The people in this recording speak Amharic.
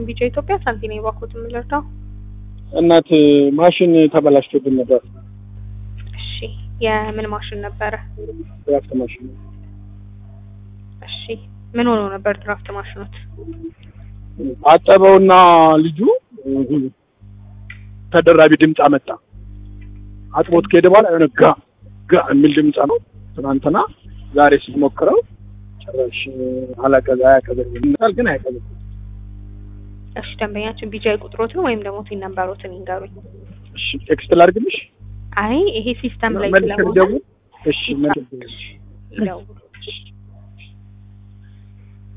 ቢጫ ኢትዮጵያ ሳንቲኔ ባኮት የምንረዳው እናት ማሽን ተበላሽቶብን ነበር። እሺ የምን ማሽን ነበረ? ድራፍት ማሽን እሺ ምን ሆኖ ነበር ድራፍት ማሽኖት? አጠበውና ልጁ ተደራቢ ድምፅ አመጣ። አጥቦት ከሄደ በኋላ የሆነ ጋ ጋ የሚል ድምፅ ነው። ትናንትና ዛሬ ስሞክረው ጭራሽ አላቀዘ አያቀዘቅዝም ግን አያቀዘቅዝም። እሺ ደንበኛችን ቢጃ ቁጥሮትን ወይም ደግሞ ቲን ነምበሮትን ይንገሩኝ። እሺ ቴክስት ላድርግልሽ? አይ ይሄ ሲስተም ላይ መልስ ስለሆነ ደውል። እሺ መልስ ይደውሉ።